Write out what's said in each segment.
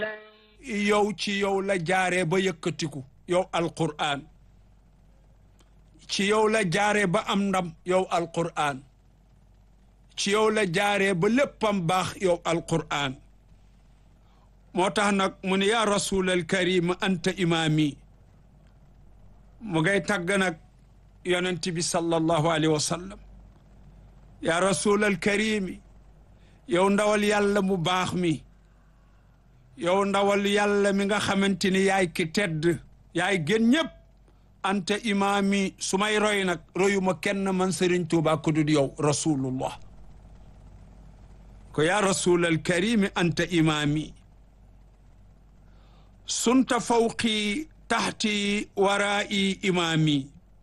yow ci yow la jaaree ba yëkkatiku yow alqur'an ci yow la jaaree ba am ndam yow alqur'an ci yow la jaaree ba léppam baax yow alqur'an moo tax nag mu ne yaa rasulal karim anta imaami mu ngay tàgg nag yonent bi sallallahu alayhi wa sallam yaa rasulal karimi yow ndawal yàlla mu baax mi yow ndawal yàlla mi nga xamante ni yaay ki tedd yaay gën ñëpp anta imaami su may roy nag royuma kenn man Sëriñ Tuubaa ku dul yow rasulullah ko yaa rasulal karimi anta imaami sunta fawqi taxti waraa'i imaami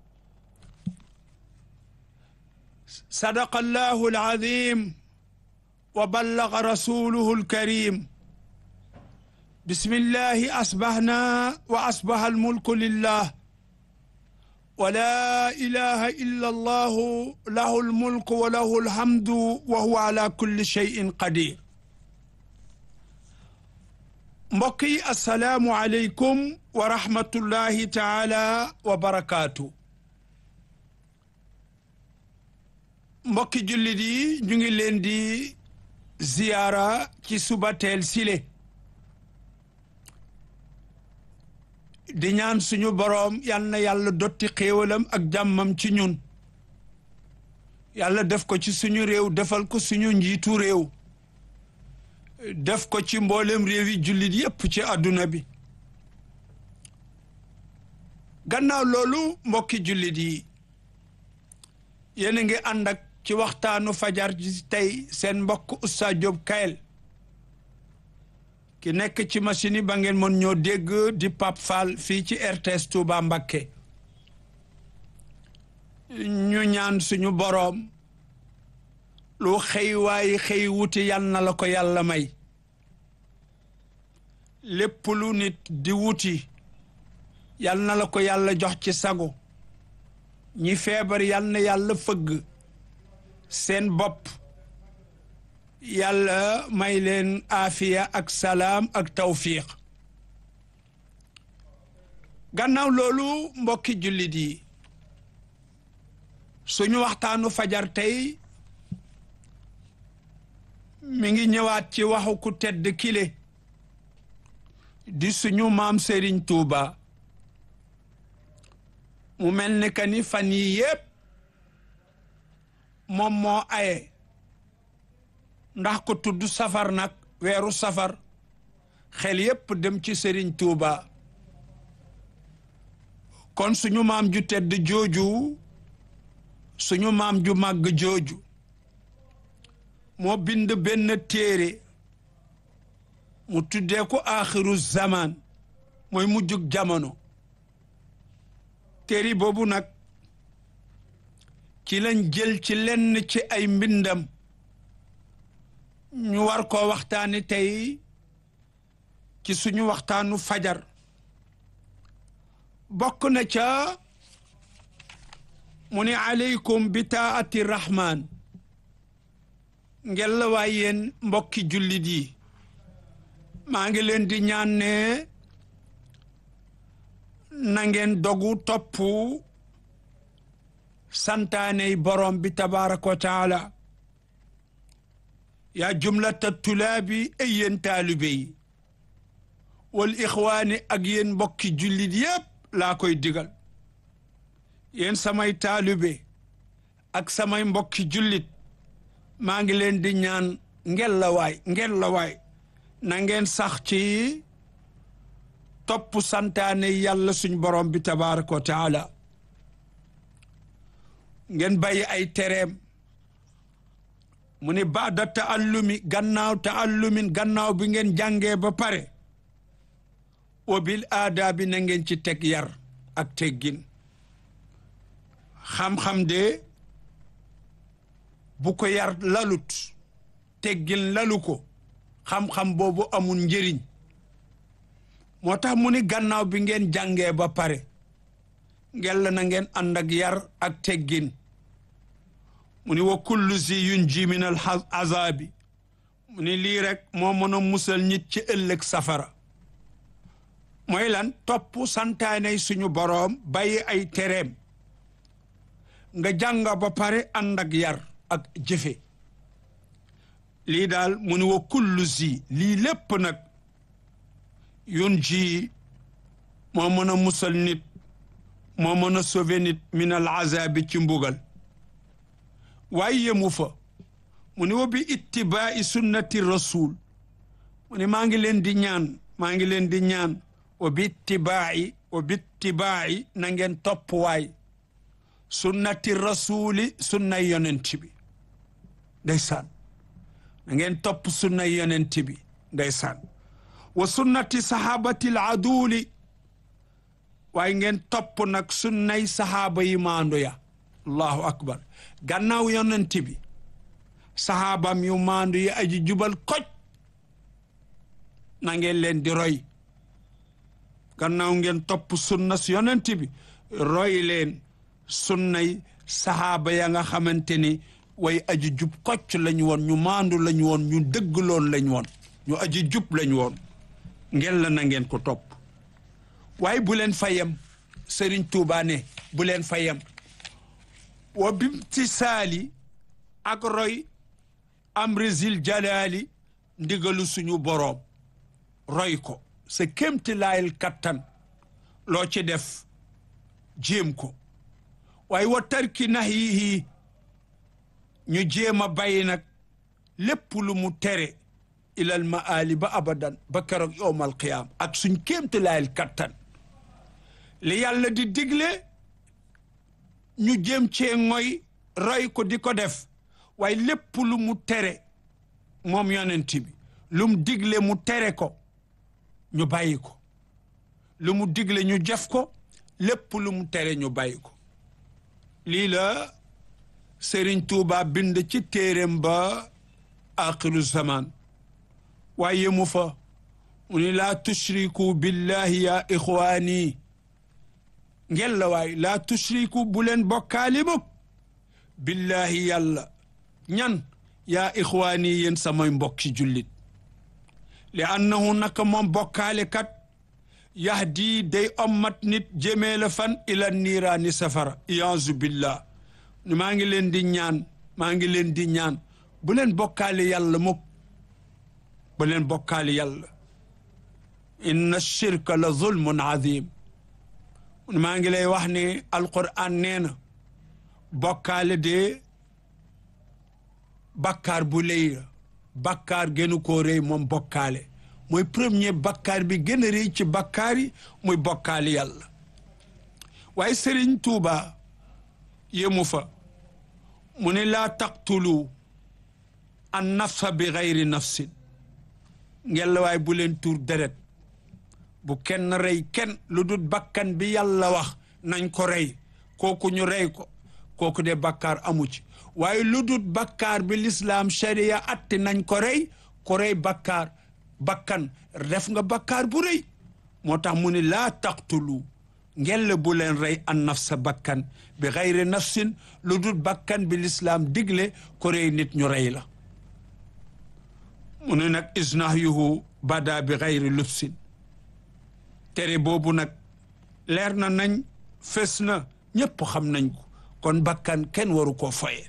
sadaqa allahu alazim wa ballaga rasuluhu alkarim bismillahi asbahna wa asbaha almulku lillah wa la ilaha illa allahu lahu almulku wa lahu alhamdu wa huwa ala kulli shay'in qadir mbokk yi assalaamu aleykum wa rahmatullahi taala wa barakaatu mbokki jullit yi ñu ngi leen di ziyaara ci suba teel sile di ñaan suñu boroom yal na yàlla dotti xéewalam ak jàmmam ci ñun yàlla def ko ci suñu réew defal ko suñu njiitu réew def ko ci mboolem réew yi jullit yépp ci àdduna bi gannaaw loolu mbokki jullit yi yéen a ngi ànd ak ci waxtaanu fajar ji tey seen mbokk Oustaz Diop Kayel ki nekk ci machine yi ba ngeen mën ñoo dégg di Pape Fall fii ci RTS Touba Mbakke ñu ñaan suñu boroom lu xëy waaye xëy wuti yal na la ko yàlla may lépp lu nit di wuti yal na la ko yàlla jox ci sago ñi feebar yal na yàlla fëgg seen bopp yàlla may leen aafiya ak salaam ak tawfiq gannaaw loolu mbokki jullit yi suñu waxtaanu fajar tey mi ngi ñëwaat ci waxu ku tedd kile di suñu maam Serigne Touba mu mel ni que ni fan yii yépp moom moo aye ndax ko tudd safar nag weeru safar xel yépp dem ci Serigne Touba kon suñu maam ju tedd jooju suñu maam ju màgg jooju moo bind benn téere mu tuddee ko aaxiru zaman mooy mujjug jamono téere boobu nag ci lañ jël ci lenn ci ay mbindam ñu war koo waxtaani tey ci suñu waxtaanu fajar bokk na ca mu ni aleykum bi taati rahman ngel la waay yéen mbokki jullit yi maa ngi leen di ñaan ne na ngeen dogu topp santaaney borom bi tabaraka wa taala yaa jumlata tulaabi ay yéen taalibe yi wal ixwaani ak yéen mbokki jullit yépp laa koy digal yéen samay taalibe ak samay mbokki jullit maa ngi leen di ñaan ngel la waay ngel la waay na ngeen sax ci topp santaane yàlla suñ borom bi tabaraka wa taala ngeen bàyyi ay tereem mu ni baada taallumi gannaaw taallumin gannaaw bi ngeen jàngee ba pare wa bil aada bi na ngeen ci teg yar ak teggin xam-xam de bu ko yar lalut teggin lalu ko xam-xam boobu amul njëriñ moo tax mu ni gannaaw bi ngeen jàngee ba pare ngel na ngeen ànd ak yar ak teggin mu ni wa kullu zi yunji min al azabi mu ni lii rek moo mën a musal nit ci ëllëg safara mooy lan topp santaaney suñu boroom bàyyi ay tereem nga jànga ba pare ànd ak yar ak jëfe lii daal mu ni wa kullu zi lii lépp nag yun ji moo mën a musal nit moo mën a sauver nit min al azabi ci mbugal waaye yemu fa mu ni wa bi ittibaai sunnati rasul mu ni maa ngi leen di ñaan maa ngi leen di ñaan wa bi ittibaai wa bi ittibaai na ngeen topp waay sunnati rasuli sunnay yonent bi ndeysaan na ngeen topp sunnay yonent bi ndeysaan wa sunnati sahabati al aduli waaye ngeen topp nag sunnay sahaaba yi maandu ya allahu akbar gannaaw yonent bi sahaabam yu maandu yi aji jubal koj na ngeen leen di roy gannaaw ngeen topp sunna si yonent bi roy leen sunnay sahaaba ya nga xamante ni way aji jub kocc lañu woon ñu maandu lañu woon ñu dëggloon lañu woon ñu aji jub lañu woon ngeen la na ngeen ko topp waaye bu leen fayam sëriñ Tuubaa ne bu leen fayam wa bimtisaali ak roy amrisil jalaali ndigalu suñu boroom roy ko sa kémti laayil kattan loo ci def jéem ko waaye wa tarki nahyihi ñu jéem a bàyyi nag lépp lu mu tere ilal maali ba abadan ba keroog yowmal qiyaam ak suñ kémti laayil kattan li yàlla di digle ñu jéem cee ngoy roy ko di ko def waaye lépp lu mu tere moom yonent bi lu mu digle mu tere ko ñu bàyyi ko lu mu digle ñu jëf ko lépp lu mu tere ñu bàyyi ko lii la Sëriñ Tuuba bind ci téeréem ba axiru zaman waaye yemu fa mu ni laa tushriku billahi ya ixwaani ngel la waay laa tushriku bu leen bokkaali mukk billahi yàlla ñan yaa ixwaani yéen samay mbokki jullit li annahu naka moom bokkaale kat yahdi day ommat nit jëmee la fan ila niiraani safara iyaazu billah ni maa ngi leen di ñaan maa ngi leen di ñaan bu leen bokkaale yàlla mukk bu leen bokkaale yàlla inna shirka la zulmun azim maa ngi lay wax ni alquran nee na bokkaale de bakkaar bu lëy la bakkaar gënu koo rëy moom bokkaale mooy premier bakkaar bi gën a rëy ci bakkaar yi muy bokkaale yàlla waaye Sëriñ Tuuba yemu fa mu ne laa taqtulu an nafsa bi gayri nafsin ngel waaye bu leen tuur deret bu kenn rey kenn lu dul bakkan bi yàlla wax nañ ko rey kooku ñu rey ko kooku de bakkaar amu ci waaye lu dul bakkaar bi lislaam sharia atti nañ ko rey ko rey bakkaar bakkan def nga bakkaar bu rëy moo tax mu ne laa taqtulu ngella bu leen rey an nafsa bakkan bi xayri nafsin lu dul bakkan bi lislaam digle ko rey nit ñu rey la mu ne nag isnahyuhu bada bi xayri lubsin tere boobu nag leer na nañ fes na ñépp xam nañ ko kon bakkan kenn waru koo foye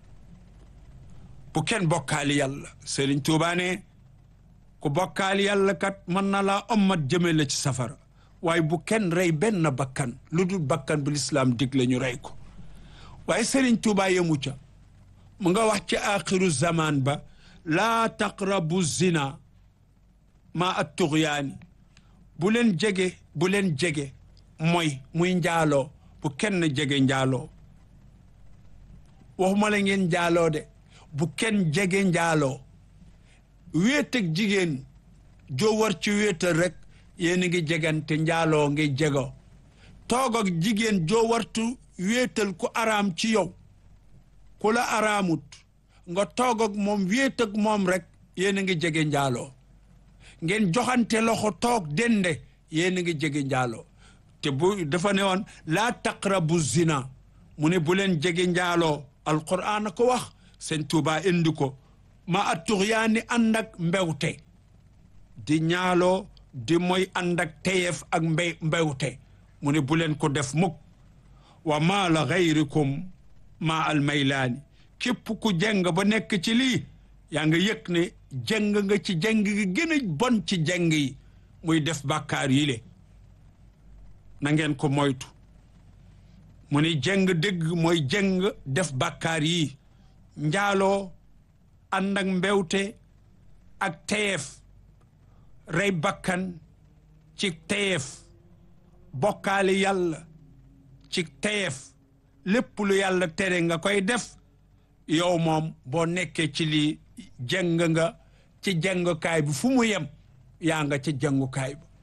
bu kenn bokkaali yàlla Sëriñ Tuubaa ne ku bokkaali yàlla kat mën na laa ommat jëme la ci safara waaye bu kenn rey benn bakkan lu dul bakkan bu lislaam digle ñu rey ko waaye Sëriñ Tuubaa yemu ca mu nga wax ci axiru zaman ba laa taqrabu zina ma at tuxyaani bu leen jege bu leen jege mooy muy njaaloo bu kenn jege njaaloo waxuma la ngeen njaaloo de bu kenn jege njaaloo wéet ak jigéen joo war ci wéetal rek yéen a ngi jegante njaaloo ngi jego toog ak jigéen joo wartu wéetal ku araam ci yow ku la araamut nga toog ak moom wéet ak moom rek yéen a ngi jege njaaloo ngeen joxante loxo toog dende yéen a ngi jege njaaloo te bu dafa ne woon laa taqrabu zina mu ne bu leen jege njaaloo alquran a ko wax sëñ Tuubaa indi ko ma a tuxyaani ànd ak mbewte di ñaaloo di mooy ànd ak teyeef ak mbey mbewte mu ne bu leen ko def mukk wa maa la gayrikum maa al maylaani képp ku jeng ba nekk ci lii yaa nga yëg ne jeng nga ci jeng gi gën a bon ci jeng yi muy def bàkkaar yi le na ngeen ko moytu mu ni jeng dëgg mooy jeng def bàkkaar yi njaaloo ànd ak mbewte ak teyeef rey bakkan ci teyeef bokkaale yàlla ci teyeef lépp lu yàlla tere nga koy def yow moom boo nekkee ci lii jeng nga ci jengukaay bi fu mu yem yaa nga ci jengukaay bi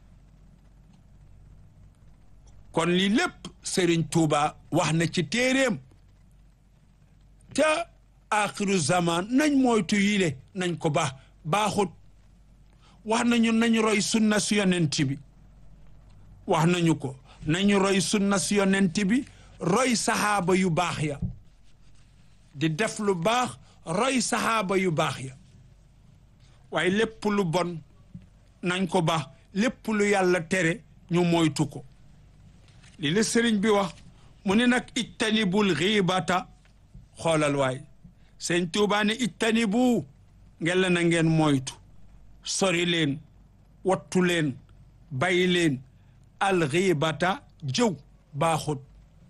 kon lii lépp Sëriñ Tuuba wax na ci téeréem te axiru zaman nañ moytu yile nañ ko baax baaxut wax nañu nañu roy sunna si yonent bi wax nañu ko nañu roy sunna si yonent bi roy saxaaba yu baax ya di def lu baax roy saxaaba yu baax ya waaye lépp lu bon nañ ko baax lépp lu yàlla tere ñu moytu ko li la sëriñ bi wax mu ne nag ijtanibul xiibata xoolal waay sëñ Tuubaa ne ijtanibu ngeen la na ngeen moytu sori leen wattu leen bàyyi leen alxiibata jëw baaxut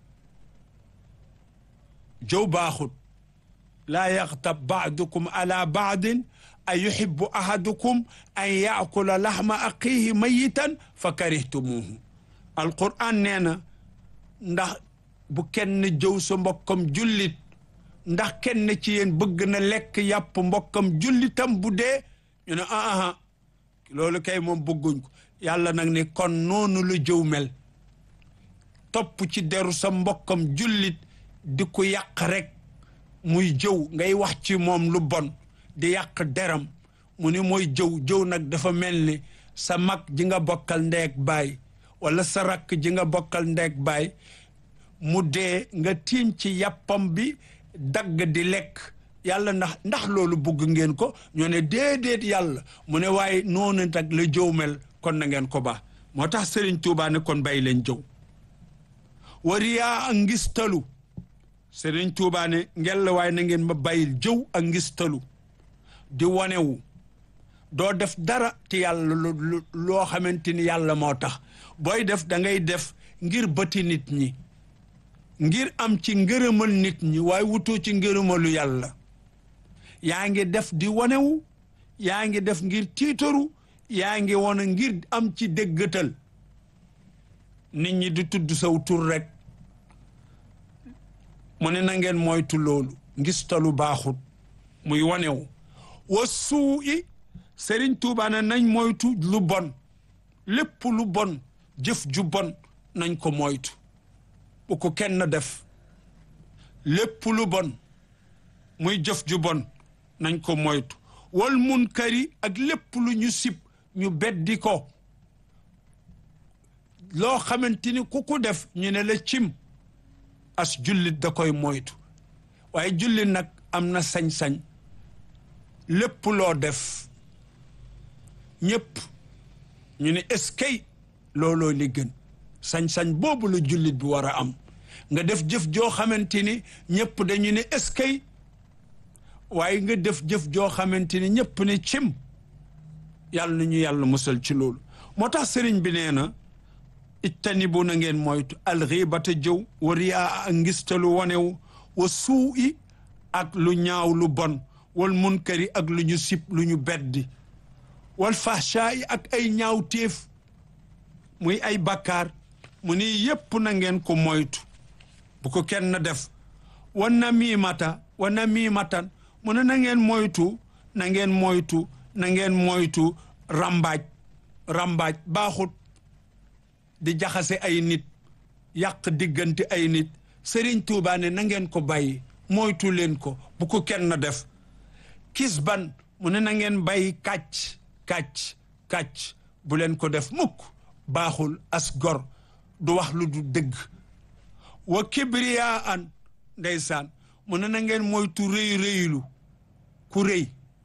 jëw baaxut laa yaxtab baadukum ala baadin a yuhibbu ahadukum an yaakula laxma aqihi mayitan fa karihtumuhu alquran nee na ndax bu kenn jëw sa mbokkam jullit ndax kenn ci yéen bëgg na lekk yàpp mbokkam jullitam bu dee ñu ne ah ah loolu kay moom bëgguñ ko yàlla nag ne kon noonu la jëw mel topp ci deru sa mbokkam jullit di ko yàq rek muy jëw ngay wax ci moom lu bon di yàq deram mu ni mooy jëw jëw nag dafa mel ni sa mag ji nga bokkal ndeeg baay wala sa rakk ji nga bokkal ndeeg baay mu dee nga tiim ci yàppam bi dagg di lekk yàlla ndax ndax loolu bugg ngeen ko ñoo ne déedéet yàlla mu ne waaye noonu nag la jëw mel kon na ngeen ko baax moo tax Sëriñ Tuubaa ne kon bàyyi leen jëw wariyaa ak ngistalu Sëriñ Tuubaa ne ngel la waaye na ngeen ma bàyyil jëw ak ngistalu di wanewu doo def dara ci yàlla loo xamante ni yàlla moo tax booy def da ngay def ngir bëti nit ñi ngir am ci ngërëmal nit ñi waaye wutoo ci ngërëmalu yàlla yaa ngi def di wanewu yaa ngi def ngir tiitaru yaa ngi wane ngir am ci déggatal nit ñi di tudd saw tur rek mu ne na ngeen moytu loolu ngistalu baaxut muy wanewu wa suu i Sëriñ Tuubaa ne nañ moytu lu bon lépp lu bon jëf ju bon nañ ko moytu bu ko kenn def lépp lu bon muy jëf ju bon nañ ko moytu wal munkari ak lépp lu ñu sib ñu beddi ko loo xamante ni ku ko def ñu ne la cim as jullit da koy moytu waaye jullit nag am na sañ-sañ lépp loo def ñëpp ñu ne eskay looloo li gën sañ-sañ boobu la jullit bi war a am nga def jëf joo xamante ni ñëpp dañu ne eskay waaye nga def jëf joo xamante ni ñëpp ne cim yàlla na ñu yàlla musal ci loolu moo tax sëriñ bi nee na ijtanibu na ngeen moytu alxiibata jëw wa riyaa ak ngistalu wanewu wa suu i ak lu ñaaw lu bon wal munkari ak lu ñu sib lu ñu beddi wal fahshaa yi ak ay ñaaw téef muy ay bakkaar mu ni yépp na ngeen ko moytu bu ko kenn def wa namimata wa namimatan mu ne na ngeen moytu na ngeen moytu na ngeen moytu rambaaj rambaaj baaxut di jaxase ay nit yàq diggante ay nit Sëriñ Tuubaa ne na ngeen ko bàyyi moytu leen ko bu ko kenn def kis ban mu ne na ngeen bàyyi kàcc kàcc kàcc bu leen ko def mukk baaxul as gor du wax lu du dëgg wa kibriyaa an ndeysaan mu ne na ngeen moytu rëy rëylu ku rëy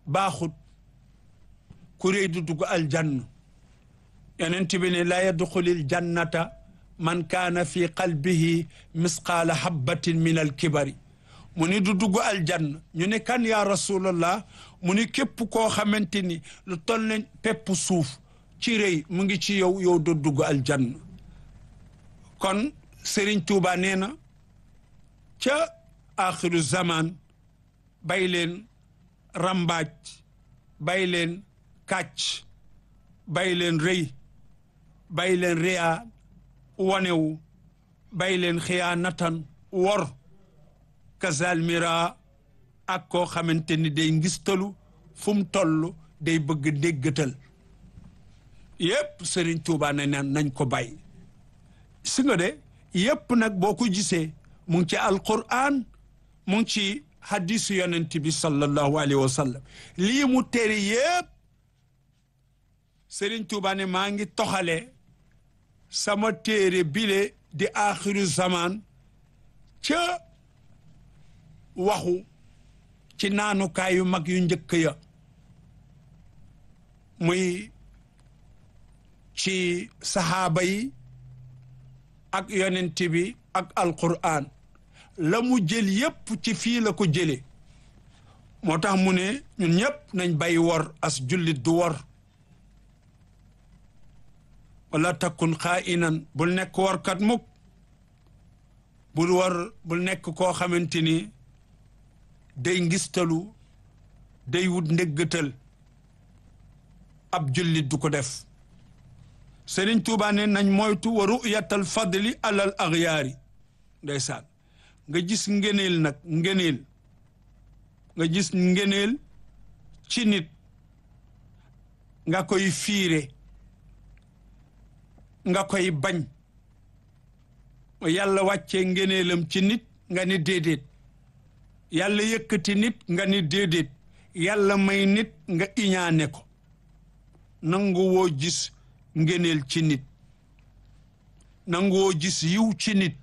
baaxut ku réy du dugg aljanna yonent bi ne la yadxulil jannata man kaana fi qalbihi misqaala habbatin min alkibari mu ni du dugg aljanna ñu ne kan yaa rasulallah mu ni képp koo xamante ni lu toll ne pepp suuf ci rëy mu ngi ci yow yow du dugg aljanna kon Serigne Touba nee na ca axiru zaman bay leen rambaaj bay leen kàcc bay leen rëy bay leen réya wanewu bay leen xiyaanatan wor kazal mira ak koo xamante ni day ngistalu fu mu toll day bëgg déggatal yépp Serigne Touba ne naan nañ ko bàyyi si nga de yépp nag boo ko gisee mu ngi ci alquran mu ngi ci hadisu yonent bi sallallahu alayhi wa sallam lii mu tere yépp Serigne Touba ne maa ngi toxale sama téere bile di axiru zaman ca waxu ci naanukaay yu mag yu njëkk ya muy ci saxaaba yi ak yonent bi ak alquran la mu jël yépp ci fii la ko jële moo tax mu ne ñun ñépp nañ bay wor as jullit du wor wala takkun xaa'inan bul nekk workat mukk bul war bul nekk koo xamante ni day ngistalu day wut ndéggatal ab jullit du ko def Sëriñ Tuubaa ne nañ moytu wa ru'yatal fadli alal axyaari ndeysaan nga gis ngeneel nag ngeneel nga gis ngeneel ci nit nga koy fiire nga koy bañ yàlla wàccee ngeneelam ci nit nga ni déedéet yàlla yëkkati nit nga ni déedéet yàlla may nit nga iñaane ko nangu woo gis ngeneel ci nit nangu woo gis yiw ci nit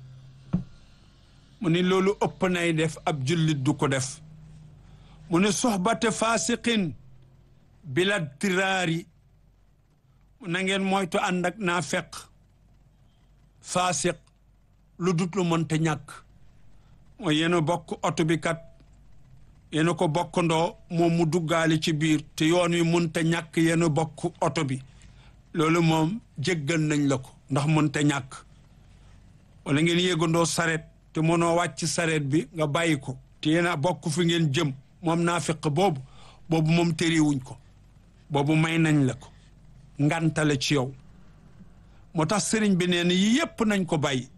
mu ni loolu ëpp nay def ab jullit du ko def mu ne soxbate faasiqin bila tiraari na ngeen moytu ànd ak naa feq faasiq lu dut lu mënta ñàkk mooy yéen a bokk oto bi kat yéen a ko bokkandoo moom mu duggaale ci biir te yoon wi mënta ñàkk yéen a bokk oto bi loolu moom jéggal nañ la ko ndax mënta ñàkk wala ngeen yéegandoo saret te mënoo wàcc saret bi nga bàyyi ko te yéen a bokk fi ngeen jëm moom naa feq boobu boobu moom tëriwuñ ko boobu may nañ la ko ngantale ci yow moo tax sëriñ bi nee na yi yépp nañ ko bàyyi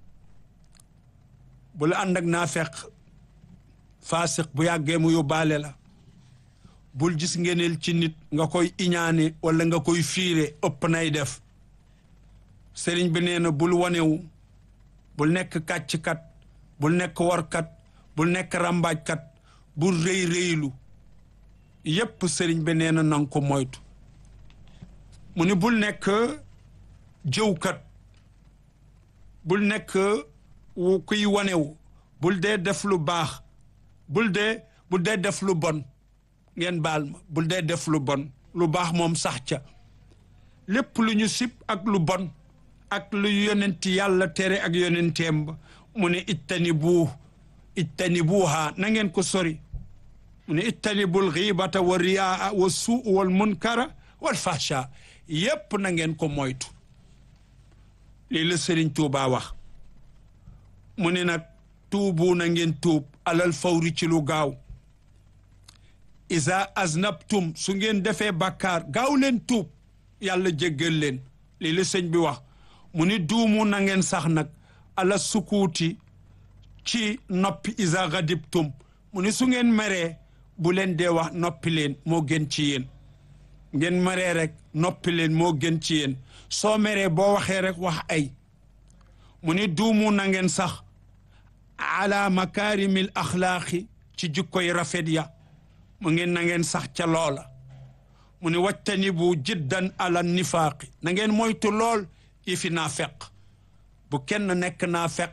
bu la ànd ak naa feq faasiq bu yàggee mu yóbbaale la bul gis ngeneel ci nit nga koy iñaane wala nga koy fiire ëpp nay def sëriñ bi nee na bul wanewu bul nekk kàcckat bul nekk warkat bul nekk ràmbaajkat bul rëy rëylu yépp sëriñ bi nee na nanga ko moytu mu ni bul nekk jëwkat bul nekk wu kuy wanewu bul dee def lu baax bul dee bul dee def lu bon ngeen baal ma bul dee def lu bon lu baax moom sax ca lépp lu ñu sib ak lu bon ak lu yonenti yàlla tere ak yonenteem ba mu ne ittani buu ittani buuhaa na ngeen ko sori mu ne ittani bul xiibata wa riyaa wa suu wal munkara wal fahsha yépp na ngeen ko moytu lii la Sëriñ Tuubaa wax mu ne nag tuubu na ngeen tuub alal fawri ci lu gaaw isa aznabtum su ngeen defee bàkkaar gaaw leen tuub yàlla jéggal leen lii la sëñ bi wax mu ni duumu na ngeen sax nag ala sukuuti ci noppi isa gadibtum mu ni su ngeen meree bu leen dee wax noppi leen moo gën ci yéen ngeen meree rek noppi leen moo gën ci yéen soo meree boo waxee rek wax ay mu ni duumu na ngeen sax ala makaarimil axlaaqi ci jikkoy rafet ya mu ngeen na ngeen sax ca loola mu ni wattani bu jiddan ala nifaaqi na ngeen moytu lool yi fi naa feq bu kenn nekk naa feq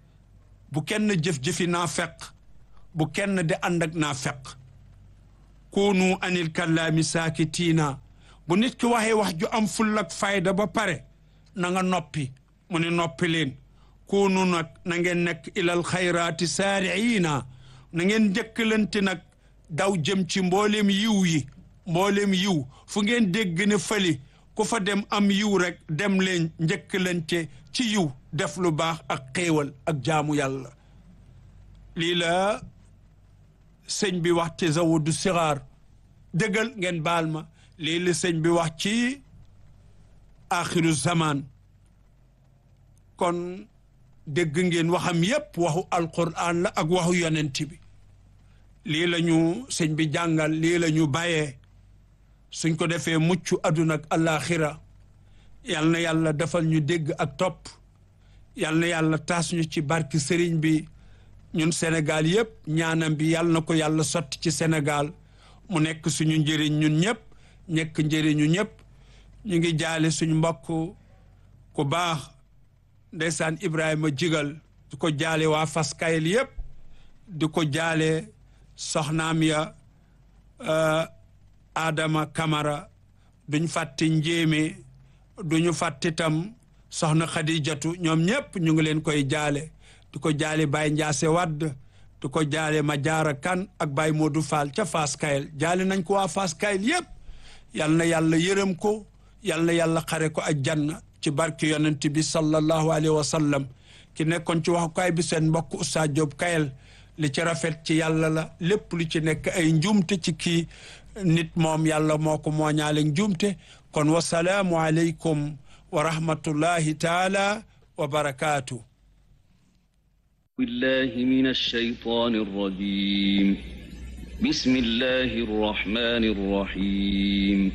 bu kenn jëf-jëfi naa feq bu kenn di ànd ak naa feq kunu anil kallaami saakitiina bu nit ki waxee wax ju am full ak fayda ba pare na nga noppi mu ne noppi leen kunu nag na ngeen nekk ilal xayraati saariina na ngeen njëkkalante nag daw jëm ci mboolem yiw yi mboolem yiw fu ngeen dégg ne fëli ku fa dem am yiw rek dem leen njëkkalante ci yiw def lu baax ak xéewal ak jaamu yàlla lii la sëñ bi wax te zawudu sixaar dëggal ngeen baal ma lii la sëñ bi wax ci axiru zaman kon dégg ngeen waxam yépp waxu alquran la ak waxu yonent bi lii la ñu sëñ bi jàngal lii la ñu bàyyee suñ ko defee mucc àdduna ak alaxira yal na yàlla defal ñu dégg ak topp yal na yàlla taas ñu ci barki sëriñ bi ñun Sénégal yëpp ñaanam bi yal na ko yàlla sotti ci Sénégal mu nekk suñu njëriñ ñun ñëpp nekk njëriñu ñëpp ñu ngi jaale suñu mbokk ku baax ndeysaan Ibrahima jigal di ko jaale waa Fass Kayel yëpp di ko jaale soxnaam ya Adama Kamara duñ fàtte njéeme duñu fàtte tam soxna Xadijatu ñoom ñëpp ñu ngi leen koy jaale di ko jaale Baye Ndiasse Wadd di ko jaale Madiara Kan ak Baye Modou Fall ca Fass Kayel jaale nañ ko waa Fass Kayel yëpp yal na yàlla yërëm ko yal na yàlla xare ko ak janna ci barke yonent bi sallallahu alayhi wa sallam ki nekkoon ci waxukaay bi seen mbokk Oustaz Diop Kayel li ci rafet ci yàlla la lépp lu ci nekk ay njuumte ci kii nit moom yàlla moo ko mooñaale njuumte kon wasalaamu aleykum wa rahmatullahi taala wa barakaatu بالله من الشيطان الرجيم بسم الله الرحمن الرحيم